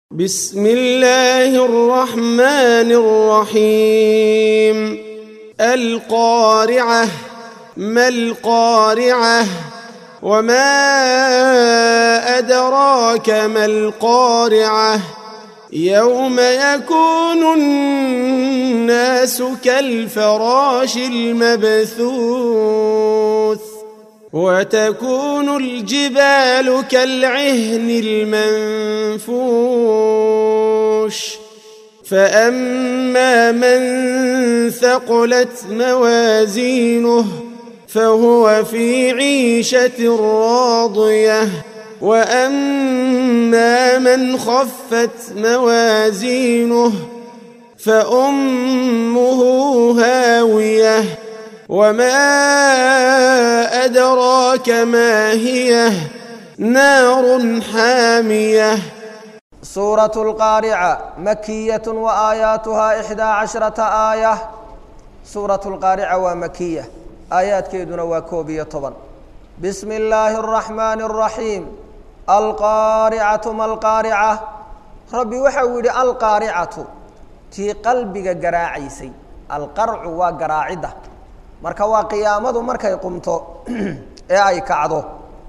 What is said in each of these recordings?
بسم الله الرحمن الرحيم القارعة ما القارعة وما أدراك ما القارعة يوم يكون الناس كالفراش المبثوث وتكون الجبال كالعهن المنفوش فأما من ثقلت موازينه فهو في عيشة راضية وأما من خفت موازينه فأمه هاوية وما أدراك ما هي نار حامية سورة القارعة مكية وآياتها إحدى عشرة آية سورة القارعة ومكية آيات كيدنا وكوبية طبعا بسم الله الرحمن الرحيم القارعة ما القارعة ربي وحولي القارعة تي قلبك قراعيسي القرع وقراعده marka waa qiyaamadu markay qumto ee ay kacdo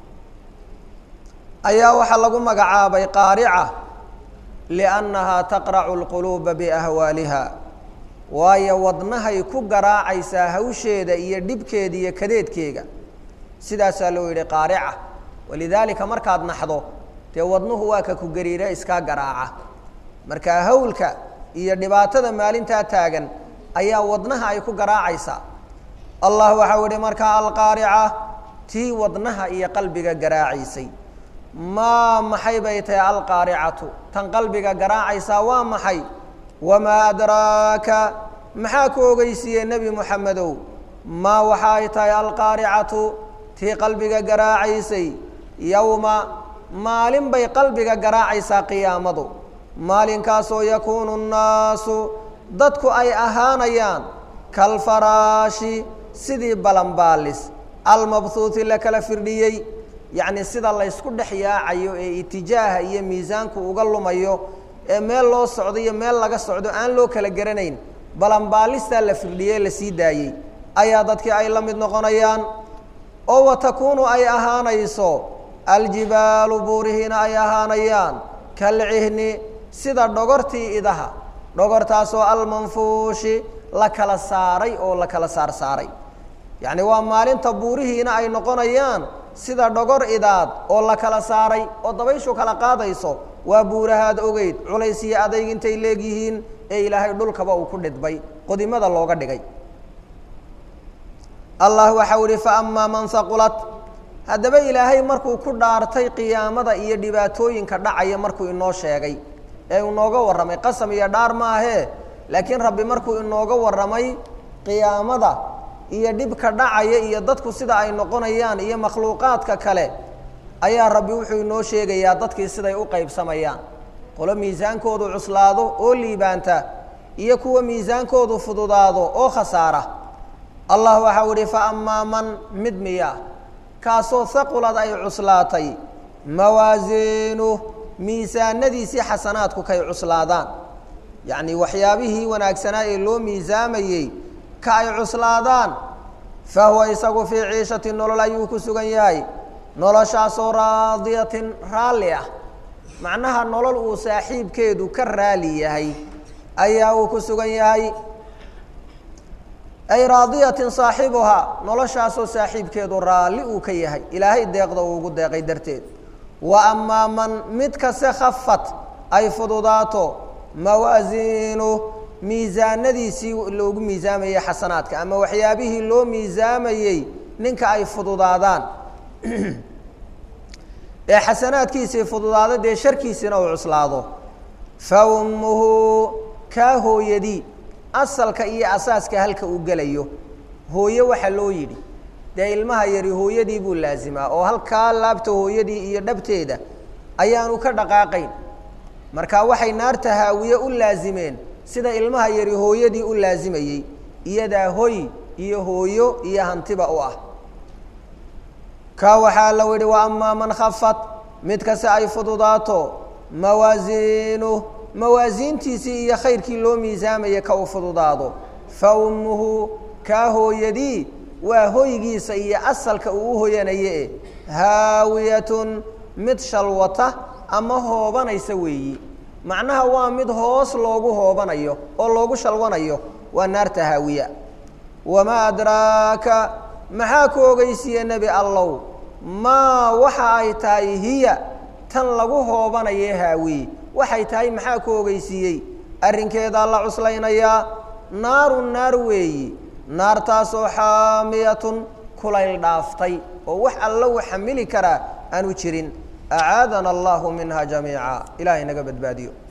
ayaa waxaa lagu magacaabay qaarica liannahaa taqracu lquluuba biahwaaliha waayo wadnahay ku garaacaysaa hawsheeda iyo dhibkeeda iyo kadeedkeega sidaasaa loo yidhi qaarica walidaalika markaad naxdo dee wadnuhu waa ka ku gariira iskaa garaaca marka hawlka iyo dhibaatada maalintaa taagan ayaa wadnaha ay ku garaacaysaa allah waxau ihi markaa alqaarica tii wadnaha iyo qalbiga garaacaysay maa maxay bay tahay alqaaricatu tan qalbiga garaacaysaa waa maxay wamaa adraaka maxaa ku ogeysiiyey nebi moxamedow maa waxa ay tahay alqaaricatu tii qalbiga garaacaysay yowma maalin bay qalbiga garaacaysaa qiyaamadu maalinkaasoo yakuunu nnaasu dadku ay ahaanayaan kalfaraashi sidii balanbaalis almabhuuti la kala firdhiyey yacni sida laysku dhex yaacayo ee itijaaha iyo miisaanku uga lumayo ee meel loo socdo iyo meel laga socdo aan loo kala garanayn balanbaalistaa la firdhiyey la sii daayey ayaa dadkii ay la mid noqonayaan oo wa takuunu ay ahaanayso aljibaalu buurihiina ay ahaanayaan kalcihni sida dhogortii idaha dhogortaasoo almanfuushi la kala saaray oo la kala saar saaray yacni waa maalinta buurihiina ay noqonayaan sida dhogor idaad oo la kala saaray oo dabayshu kala qaadayso waa buurahaad ogeyd culays iyo adayg intay leegyihiin ee ilaahay dhulkaba uu ku dhidbay qodimada looga dhigay allah waxau ihi fa amaa man haqulat haddaba ilaahay markuu ku dhaartay qiyaamada iyo dhibaatooyinka dhacaya markuu inoo sheegay ee inooga warramay qasam iyo dhaar maahee laakiin rabbi markuu inooga warramay qiyaamada iyo dhibka dhacaya iyo dadku sida ay noqonayaan iyo makhluuqaadka kale ayaa rabbi wuxuu inoo sheegayaa dadkii siday u qaybsamayaan qolo miisaankoodu cuslaado oo liibaanta iyo kuwa miisaankoodu fududaado oo khasaara allah waxau ihi fa amaa man mid miya kaasoo haqulad ay cuslaatay mawaasiinuh miisaanadiisii xasanaadku kay cuslaadaan yacni waxyaabihii wanaagsanaa ee loo miisaamayey ka ay cuslaadaan fa huwa isagu fii ciishatin nolol ayuu ku sugan yahay noloshaasoo raadiyatin raalli ah macnaha nolol uu saaxiibkeedu ka raali yahay ayaa uu ku sugan yahay ay raadiyatin saaxibuhaa noloshaasoo saaxiibkeedu raalli uu ka yahay ilaahay deeqda uu ugu deeqay darteed wa amaa man mid kase khafat ay fududaato mawaasiinu miisaanadiisii loogu miisaamayey xasanaadka ama waxyaabihii loo miisaamayey ninka ay fududaadaan ee xasanaadkiisii fududaado dee sharkiisiina uu cuslaado fa ummuhu kaa hooyadii asalka iyo asaaska halka uu gelayo hooye waxaa loo yidhi dee ilmaha yari hooyadii buu laasimaa oo halkaa laabta hooyadii iyo dhabteeda ayaanu ka dhaqaaqayn marka waxay naarta haawiye u laasimeen sida ilmaha yari hooyadii u laasimayey iyadaa hoy iyo hooyo iyo hantiba u ah kaa waxaa la yihi wa amaa man khafat mid kase ay fududaato mawaasiinuh mawaasiintiisii iyo khayrkii loo miisaamaya ka u fududaado fa ummuhu kaa hooyadii waa hoygiisa iyo asalka uu u hoyanaye e haawiyatun mid shalwata ama hoobanaysa weeyi macnaha waa mid hoos loogu hoobanayo oo loogu shalwanayo waa naarta haawiya wamaa adraaka maxaa ku ogeysiiye nebi allow maa waxa ay tahay hiya tan lagu hoobanaye haawiye waxay tahay maxaa ku ogeysiiyey arrinkeedaa la cuslaynayaa naarun naar weeyi naartaasoo xaamiyatun kulayl dhaaftay oo wax alla u xamili karaa aanu jirin acaadana allahu minha jamiica ilahay naga badbaadiyo